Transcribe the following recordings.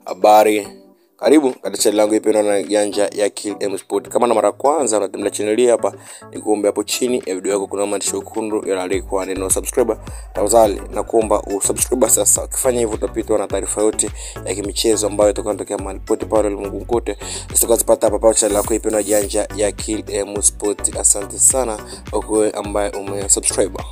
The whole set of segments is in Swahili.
habari karibu katika chaneli yangu ipendwa na janja ya Kill M Sport. Kama na mara ya kwanza unatembelea chaneli hii hapa, nikuombe hapo chini ya video yako kuna maandishi mekundu yanayoandikwa neno subscriber. Tafadhali nakuomba usubscribe sasa. Ukifanya hivyo utapitwa na taarifa yote ya kimichezo ambayo itakuwa inatokea mahali pote pale ulimwenguni kote, utakazopata hapa hapa chaneli yako ipendwa janja ya Kill M Sport. Asante sana kwa wewe ambaye umesubscribe.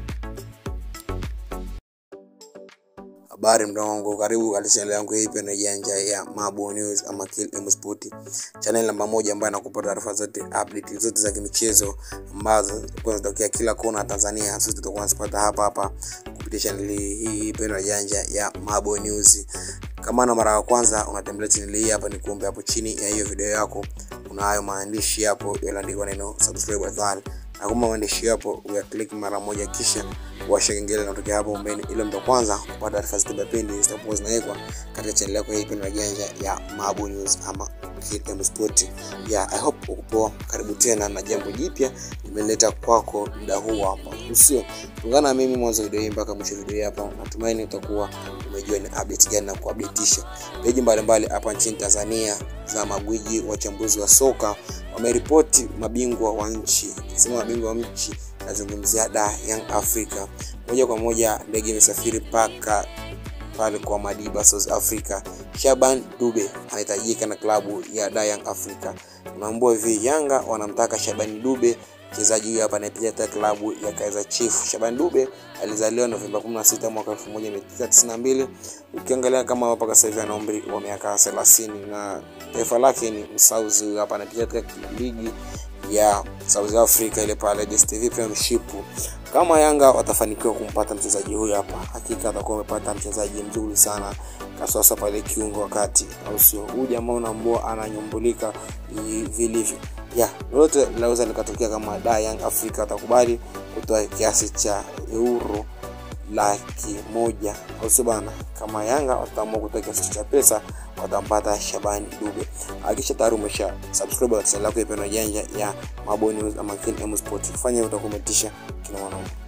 Habari mdogo wangu, karibu katika channel yangu hii na janja ya Mabo News ama Kill M Sport, channel namba moja ambayo inakupa taarifa zote, update zote za kimichezo ambazo zitakuwa zinatokea kila kona ya Tanzania. Sisi tutakuwa tunazipata hapa hapa kupitia channel hii pendwa janja ya Mabo News. Kama na mara ya kwanza unatembelea channel hii hapa, ni kuombe hapo chini ya hiyo video yako kuna hayo maandishi hapo yaliyoandikwa neno subscribe tafadhali na kama maandishi hapo uyaklik mara moja, kisha washa kengele inatokea hapo mbele, ili mtu kwanza kupata taarifa zote pindi zitakuwa zinawekwa katika channel yako hii pendwa janja ya Mabu News ama KM Sport. Yeah, I hope uko poa. Karibu tena na jambo jipya nimeleta kwako muda huu hapa, usio ungana na mimi mwanzo video hii mpaka mwisho video hii hapa. Natumaini utakuwa umejua ni update gani na kuupdateisha peji mbalimbali hapa nchini Tanzania za magwiji wachambuzi wa soka wameripoti mabingwa wa nchi. Sema mabingwa wa nchi, nazungumzia da Young Africa. Moja kwa moja ndege imesafiri mpaka pale kwa Madiba, South Africa. Shaban Dube anahitajika na klabu ya da Young Africa. Unaambua hivi, Yanga wanamtaka Shaban Dube mchezaji huyu hapa anayepiga katika klabu ya Kaizer Chiefs. Shaban Dube alizaliwa Novemba 16 mwaka 1992. Ukiangalia kama mpaka sasa hivi ana umri wa miaka 30 na taifa lake ni Msauzi. Huyu hapa anapiga katika ligi ya South Africa ile pale DStv Premiership. Kama Yanga watafanikiwa kumpata mchezaji huyu hapa, hakika atakuwa amepata mchezaji mzuri sana kaswasa pale kiungo wakati, au sio? Huyu jamaa unaambua ananyumbulika vilivyo ya lolote linaweza likatokea kama da Young Africa watakubali kutoa kiasi cha euro laki moja au sio bana? Kama Yanga wataamua kutoa kiasi cha pesa watampata Shabani Dube. Hakikisha tayari umesha subscribe channel yako ipendwa janja ya Mabo News ama KM Sport. Fanya utakometisha kina mwanaume